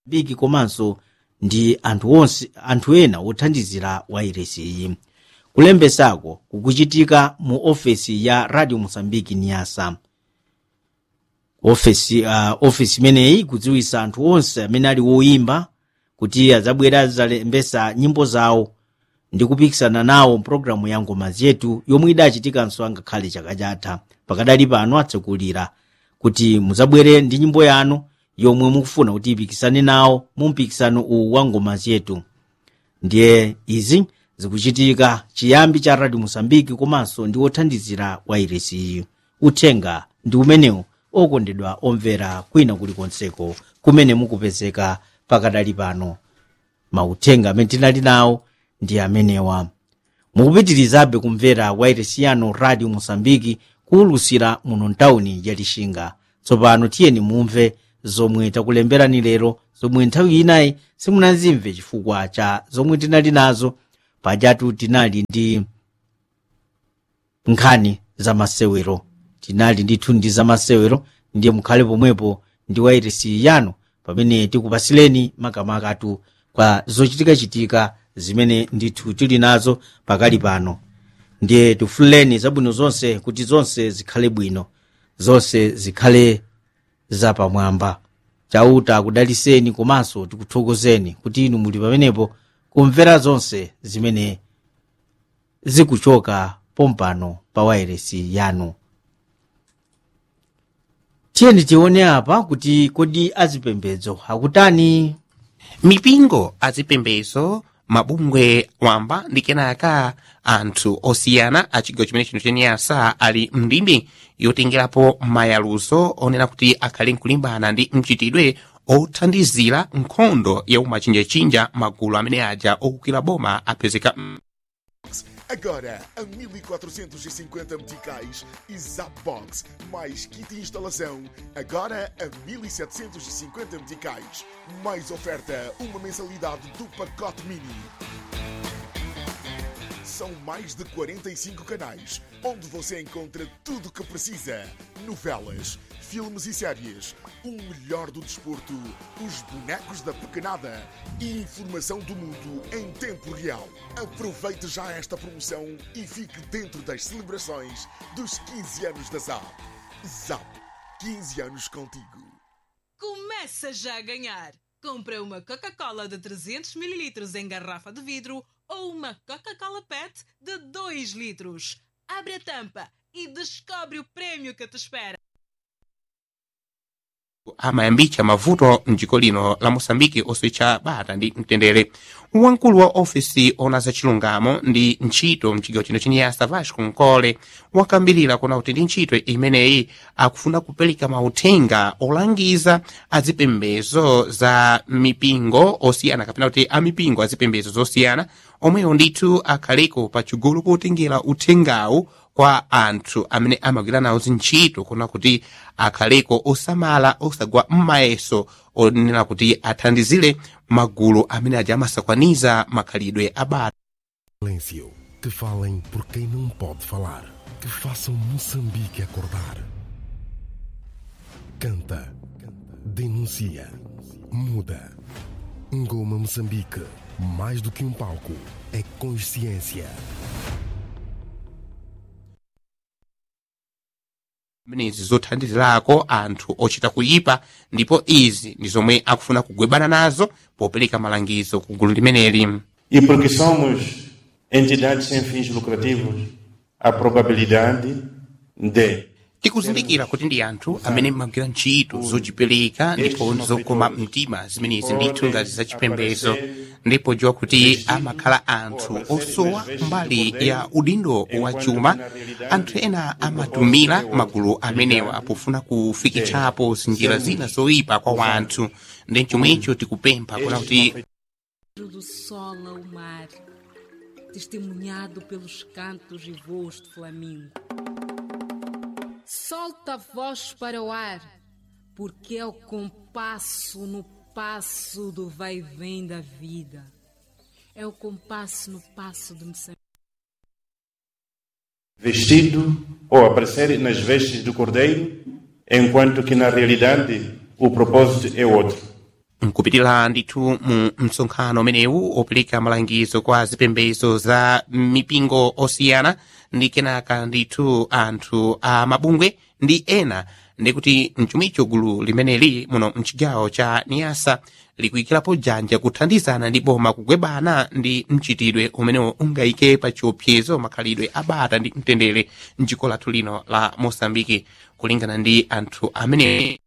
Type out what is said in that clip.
bigi komanso ndi anthu onse anthu ena othandizira wairesi iyi kulembesako kukuchitika mu ofesi ya radio mosambiki niasa ofesi uh, ofesi imeneyi ikudziwisa anthu onse amene ali woyimba kuti adzabwera adzalembesa nyimbo zawo ndi kupikisana nawo mpulogalamu ya ngoma zetu yomwe idachitikanso angakhale chaka chatha pakadali pano atsekulira kuti muzabwere ndi nyimbo yanu yomwe mukufuna kuti ipikisane nawo mu mpikisano uwu wa ngoma zetu ndiye izi zikuchitika chiyambi cha radio mosambiki komanso ndi othandizira wairesi iyi uthenga ndi umenewu okondedwa omvera kwina kulikonseko kumene mukupezeka pakadali pano mauthenga amene tinali nawo ndi amenewa mukupitirizabe kumvera wairesi yanu radio mosambiki kuwulusira muno mtawuni ya lixinga tsopano tiyeni mumve zomwe takulemberani lero zomwe nthawi inayi simunazimve chifukwa cha zomwe tinali nazo pajatu tinali ndi nkhani za masewero tinali ndithu ndi za masewero ndiye mukhale pomwepo ndi wairesi yanu pamene tikupasileni makamakatu kwa zochitikachitika zimene ndithu tili nazo pakali pano ndiye tifuleni zabwino zonse kuti zonse zikhale bwino zonse zikhale zapamwamba chauta akudaliseni komanso tikuthokozeni kuti inu muli pamenepo kumvera zonse zimene zikuchoka pompano pa wairesi yanu tiyeni tione apa kuti kodi azipembedzo akutani mipingo azipembedzo mabungwe wamba ndi kenaka anthu osiyana a chigawo chimene chino cheniyasa ali mndimbi yotengerapo mayaluzo onena kuti akhale nkulimbana ndi mchitidwe othandizira nkhondo ya umachinjachinja magulu amene aja okukira boma apezeka Agora a 1450 meticais e Zapbox mais kit de instalação. Agora a 1750 meticais. Mais oferta, uma mensalidade do pacote mini. São mais de 45 canais, onde você encontra tudo o que precisa: novelas, filmes e séries, o melhor do desporto, os bonecos da pequenada e informação do mundo em tempo real. Aproveite já esta promoção e fique dentro das celebrações dos 15 anos da ZAP. ZAP, 15 anos contigo. Começa já a ganhar! Compra uma Coca-Cola de 300ml em garrafa de vidro ou uma Coca-Cola PET de 2 litros. Abre a tampa e descobre o prêmio que te espera. amayambitsa mavuto mdziko lino la moçambike oswetcha bata ndi mtendere wamkulu wa ofesi ona za chilungamo ndi ntchito mchigawo chino cheniyasa vasco nkole wakambirira kuna kuti ndi ntchito imeneyi akufuna kupereka mauthenga olangiza azipembezo za mipingo osiyana kapena kuti amipingo azipembezo zosiyana omwewo ndithu akhaleko pachigulu potengera uthengawu kwa anthu amene amagwira nawo zintchito kuna kuti akhaleko osamala osagwa m'mayeso onena kuti athandizire magulu amene aja amasakwaniza makhalidwe a bata Silêncio. Que falem por quem não pode falar. Que façam Moçambique acordar. Canta. Denuncia. Muda. Ngoma Moçambique. Mais do que um palco. É consciência. zimenezi zothandizirako anthu ochita kuyipa ndipo izi ndi zomwe akufuna kugwebana nazo popereka malangizo ku gulu limeneli E porque somos entidades sem fins lucrativos, a probabilidade de tikuzindikira kuti ndi anthu amene magwira ntchito zochipereka ndipo zokoma mtima zimenezi ndithu ngati zachipembezo ndipo dziwa kuti amakhala anthu osowa mbali ya udindo wa chuma anthu ena amatumira magulu amenewa pofuna kufikitsapo zinjira zina zoyipa kwa wanthu ndi chomwecho tikupempha kuna kuti do sol ao mar, testemunhado pelos cantos e voos de flamingo. Solta a voz para o ar, porque é o compasso no passo do vai e vem da vida. É o compasso no passo de Moçambique. vestido ou aparecer nas vestes do cordeiro, enquanto que na realidade o propósito é outro. nkupitira ndithu mu msonkhano umenewu opereka malangizo kwa zipembedzo za mipingo osiyana ndi kenaka ndithu anthu a mabungwe ndi ena ndikuti mchumicho gulu limeneli muno mchigawo cha niyasa likuyikirapo janja kuthandizana ndi boma kugwebana ndi mchitidwe umenewo ungayike pa chiopsezo makhalidwe abata ndi mtendere mdziko lathu lino la mosambiki kulingana ndi anthu amene